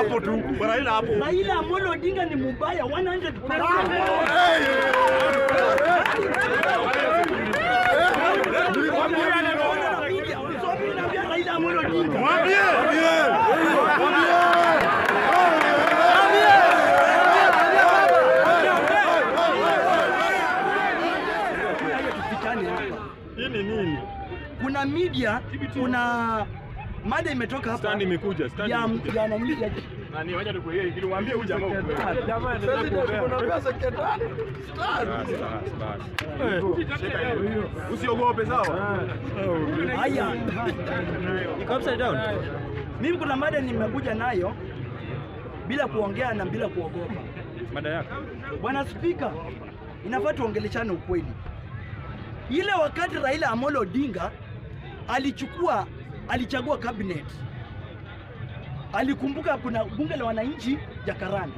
hapo tu. Raila hapo. Raila Amolo Odinga ni mubaya 100%. Raila Amolo Odinga. Mwambie. Tufikane hapa. Hii ni nini? Kuna media, kuna mada imetoka hapa Stand imekuja, stand ya imekuja. ya nani ya Nani wacha nikueleze ili mwambie huyu jamaa ukweli. Usiogope sawa? haya. Iko upside down. Mimi kuna mada nimekuja nayo bila kuongea na bila kuogopa. Mada yako. Bwana Spika, inafaa tuongeleshane ukweli. Ile wakati Raila Amolo Odinga alichukua alichagua cabinet, alikumbuka kuna bunge la wananchi Jakaranda,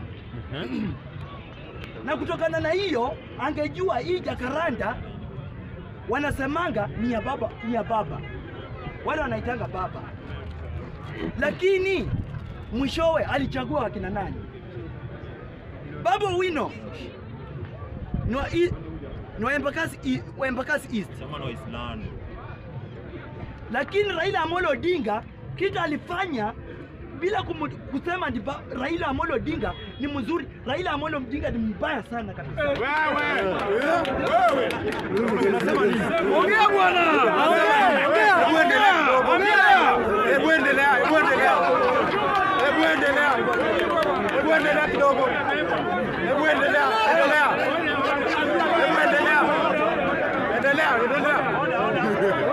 na kutokana na hiyo angejua hii Jakaranda wanasemanga ni ya baba, ni ya baba, wale wanaitanga baba, lakini mwishowe alichagua wakina nani? Baba Wino no, i, no Embakasi, i, wa Embakasi East, Sema na Waislamu. lakini Raila Amolo Odinga kitu alifanya bila kumu, kusema ni ba, Raila Amolo Odinga ni mzuri. Raila Amolo Odinga ni mbaya sana kabisa. Wewe. Wewe. Unasema nini? Ongea bwana. Ongea. Hebu endelea. Ongea. Hebu endelea. Hebu endelea. Hebu endelea. Hebu endelea kidogo. Hebu endelea. Endelea. Hebu endelea. Endelea. Endelea.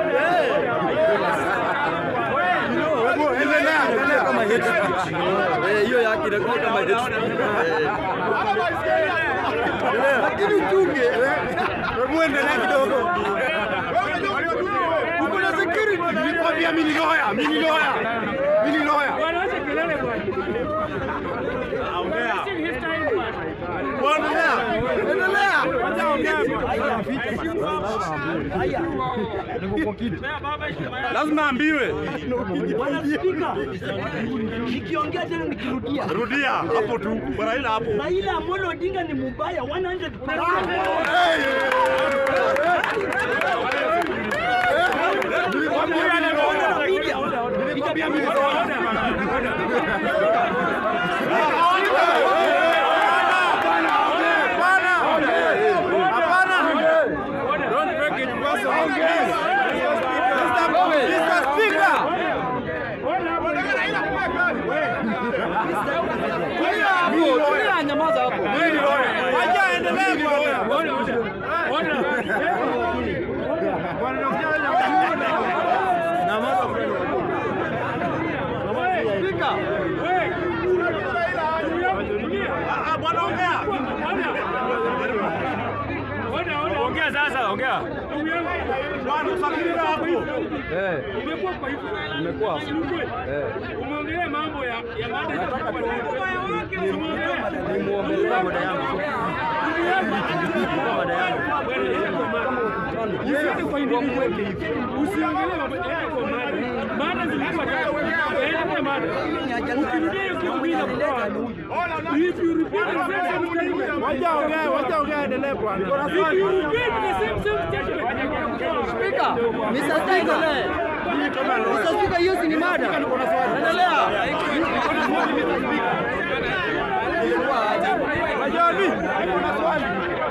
Hebu endelea. Endelea kama hate speech. Eh, hiyo yake inakuwa kama hate speech. Eh. Lakini uchunge. Hebu endelea kidogo. Uko na security. Nilikwambia mimi ni lawyer, mimi ni lawyer. Mimi ni lawyer. Endelea. Haya, Lazima ambiwe. Bwana Spika, nikiongea tena nikirudia, Rudia hapo tu. Raila hapo. Raila Amolo Odinga ni mubaya 100%. Nilikwambia mimi ni lawyer. Ah, bwana ongea. Ongea sasa, ongea. Bwana usafiri hapo. Umekuwa kwa hivyo. Umekuwa. Umeongelea mambo ya ya mada ya Nimuongelea mada yangu. Mada yangu. Usiende kwa individual. Usiangalie mambo yako kwa mada. Mada zilikuwa tatu. Yaani mada. Ukirudia hiyo kitu bila kutoa. If you repeat the same same statement. Wacha ongea, wacha ongea, endelee bwana. Niko na If swali. you repeat the same same statement. Speaker, Mr. Speaker. Mr. Speaker, hiyo si ni mada. Endelea. Majani, niko na swali.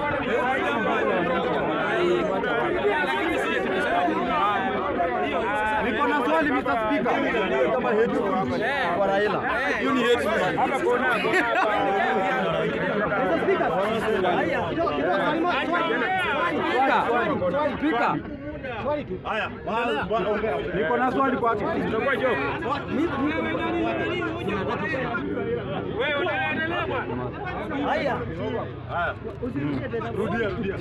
Niko na swali Mr. Speaker. Kama hate speech kwa Raila. Hiyo ni hate speech. Haya, bwana bwana ongea. Niko na swali kwake. Itakuwa joke. Wewe unaendelea bwana. haya, Haya. Rudia, rudia.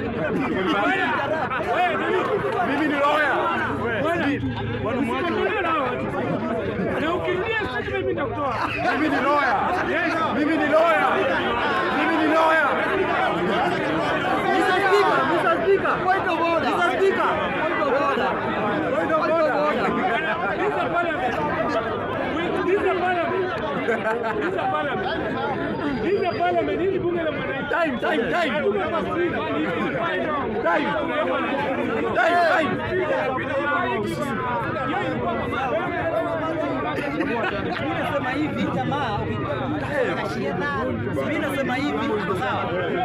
Wewe nani? Mimi ni lawyer. Bwana mwache. Usiendelee na watu. Na ukirudia statement mimi nitakutoa. Mimi ni lawyer. Mimi ni lawyer. Mimi ni lawyer. Mr. Speaker, Mr. Speaker. Point of order. Mr. Speaker. Point of order. Point of order. This is parliament. This is parliament. These are parliament. These are parliament. Hili bunge la mwananchi. Time, time, time. Hatuna mafuriko. Time. Time, Mimi nasema hivi jamaa, mimi nasema hivi sawa.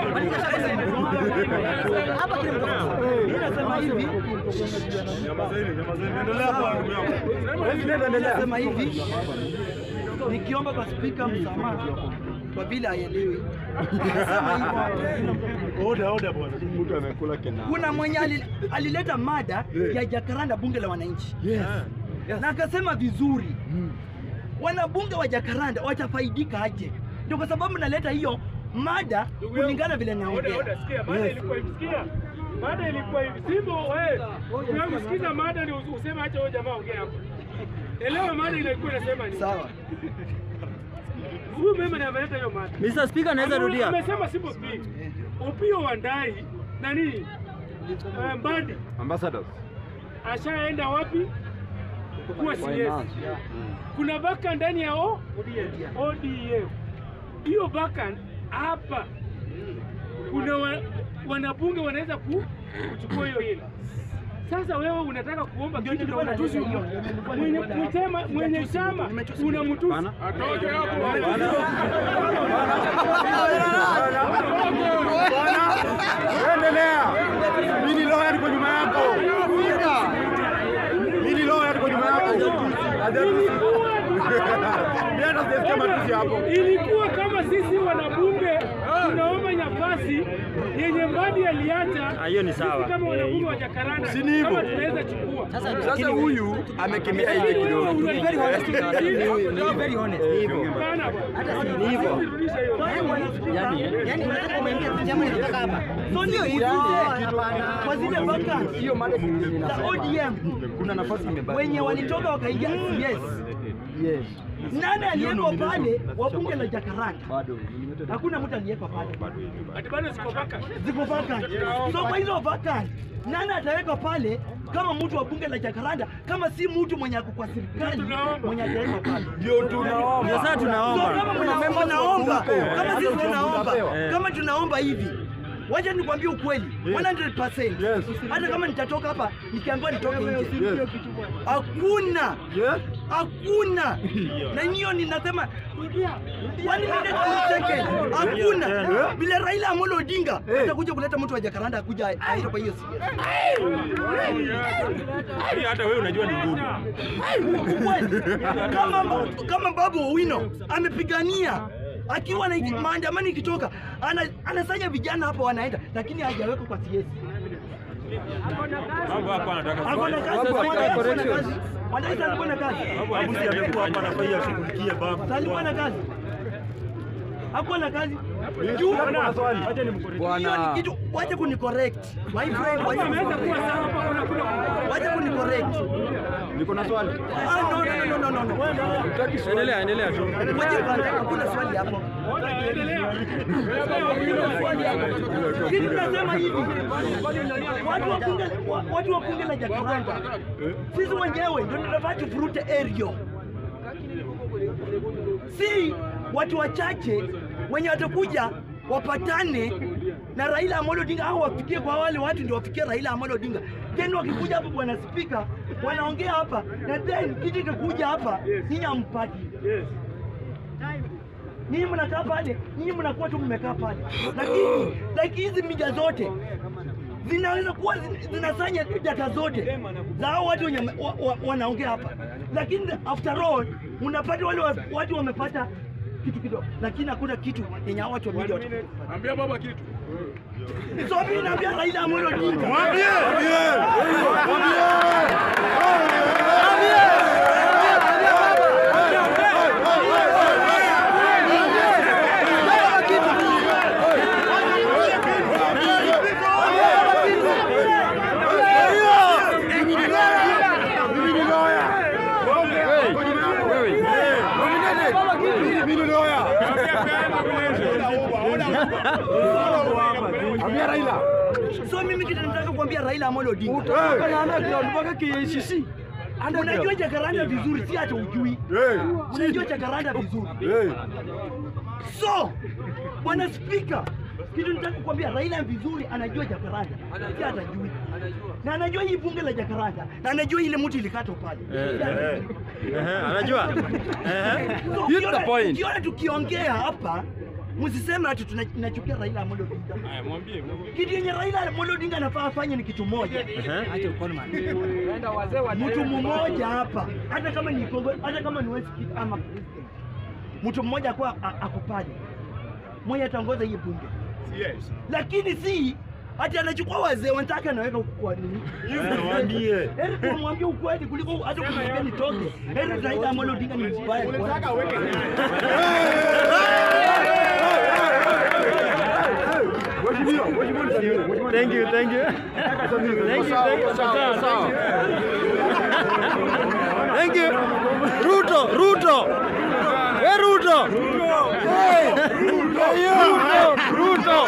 Hapa kile mtoto. Mimi nasema hivi, Nyamazeni, nyamazeni. Endelea kwa ndugu yangu. President, endelea. nasema hivi nikiomba kwa spika msamaha kwa vile haielewi. Nasema hivi Oda, oda bwana. Mtu amekula kina. kuna mwenye ali- alileta mada ya Jakaranda bunge la wananchi na akasema vizuri wanabunge wa Jakaranda watafaidika aje? Ndio kwa sababu naleta hiyo mada kulingana vile Oda, naongea. oda, sikia. Mada ilikuwa hivi. Sikia. Mada ilikuwa hivi. Simbo, wewe. Unangu sikiza mada ni useme acha wewe jamaa ongea hapo. Elewa mada ilikuwa inasema nini. Sawa. Huyu mema ndiye ameleta hiyo mada. Mr. Speaker, naweza Ame- rudia. Amesema Simbo speak. Opio Wandai nani? Eh, Mbadi Ambassadors. ashaenda wapi? Kuwa CS. Kuna vaka ndani ya O- ODM. Hiyo vaka hapa kuna wa, wanabunge wanaweza ku, kuchukua hiyo hela. Sasa wewe unataka kuomba kitu na unatusi mwenye mtema mwenye chama unamtusi. Atoke hapo. Endelea. Mimi lawyer niko nyuma yako. Mimi lawyer niko nyuma yako. Mimi hata sijasikia matusi hapo. Ilikuwa kama sisi wanabunge tunaomba nafasi yenye Mbadi aliacha. Ah, hiyo ni sisi sawa. Kama wanabunge wa Jakaranda Si ni hivyo? kama tunaweza chukua. Sasa huyu amekimbia ile kidogo. Very honest. Very honest. Hapana bwana. Ni hivyo. Rudisha hiyo. Yaani unataka umeingia chama inataka hapa. So ndio hivi. Kwa zile vacancy Hiyo mada nyingine za ODM kuna nafasi imebaki. wenye walitoka wakaingia yes. Yes. Nani aliyeko pale wa bunge la Jakaranda? Bado. Hakuna mtu aliyeko pale. Ati bado ziko vaka. Ziko vacant. So kwa hizo vacant, nani ataweka pale kama mtu wa bunge la Jakaranda kama si mtu mwenye ako kwa serikali Tunaomba. mwenye ataweka pale? Ndio tunaomba. Ndio sasa So tunaomba. kama mna- mnaomba, kama sisi tunaomba, Eh. kama tunaomba hivi Wacha nikwambie ukweli 100%. Yes. Hata kama nitatoka hapa nikiambiwa nitoke nje. Yes. Hakuna. Yes. Hakuna. Na hiyo ninasema one minute two second. Hakuna. Bila Raila Amolo Odinga atakuja kuleta mtu wa Jakaranda akuja aende kwa hiyo Hii hata wewe unajua ni ngumu. Ukweli. kama kama Babu Owino amepigania akiwa na maandamano ikitoka ana, anasanya vijana hapa wanaenda, lakini hajawekwa kwa CS. Mambo hapa anataka Ako na kazi, Babu Mwanaisa hapa alikuwa na corrections. kazi. Mwanaisa alikuwa na kazi. Babu si amekuwa hapa anafanya ashughulikie babu. alikuwa na kazi hakuwa na kazi juu Kuna swali. Acha nimkorejee. hiyo ni Bwana. kitu wacha kuni correct my friend wacha kuni Ameweza kuwa correct. sawa hapa kuna kuna. wacha kuni correct Niko na swali. ah no no no no no no Endelea, endelea tu. wacha kwanza hakuna swali hapo Ona, endelea. kitu nasema hivi watu wa bunge wa- watu wa bunge la Jakaranda sisi wenyewe ndio tunafaa tufurute area si watu wachache wenye watakuja wapatane na Raila Amolo Odinga au wafikie kwa wale watu ndio wafikie Raila Amolo Odinga. Then wakikuja hapa bwana spika, wanaongea hapa na then kitu kikuja hapa nyinyi hampati. Yes. Nyinyi mnakaa pale, nyinyi mnakuwa tu mmekaa pale, lakini like hizi media zote zinaweza kuwa zin- zinasanya data zote za hao watu wenye wa, wa, wanaongea hapa, lakini after all unapata wale wa, watu wamepata kitu kidogo, lakini hakuna kitu yenye hao watu wa media watapata. Ambia baba kitu. So mimi naambia Raila Amolo Odinga, Ambia Raila. so mimi kitu nataka kuambia Raila Amolo Odinga, Utatoka na ana ground mpaka KICC. Unajua Jacaranda vizuri, si hata ujui. Hey, Unajua Jacaranda vizuri. hey. So, bwana spika, kitu nitaka kukwambia, Raila vizuri anajua Jacaranda, si hata jui. Na anajua hii bunge la Jacaranda, na anajua ile mtu ilikatwa pale. Si hata jui. Ehe, anajua. Ehe. So, Hit the ukiona- point. Ukiona tukiongea hapa msiseme ati tuna- tunachukia Raila Amolo Odinga. Haya, mwambie, mwambie. Kitu yenye Raila Amolo Odinga anafaa afanye ni kitu moja. Ehe. Mtu mmoja hapa, hata kama ni Kongo, hata kama ni West Kid ama president, mtu mmoja kwa ako pale, mwenye ataongoza hii bunge, Yes. lakini si ati anachukua wazee wenzake anaweka huku kwa nini? Waambie. Heri tumwambie ukweli kuliko hata kumwambia nitoke. Heri Raila Amolo Odinga ni mbaya. Unataka aweke nani? Mheshimiwa, mheshimiwa nisamehe. Mheshimiwa Thank you, thank you. Thank you, thank you. Sawa, sawa. Thank you. Ruto, Ruto. We Ruto. Hey. Ruto, Ruto.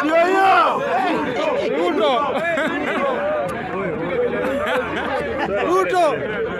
Ruto. Ruto.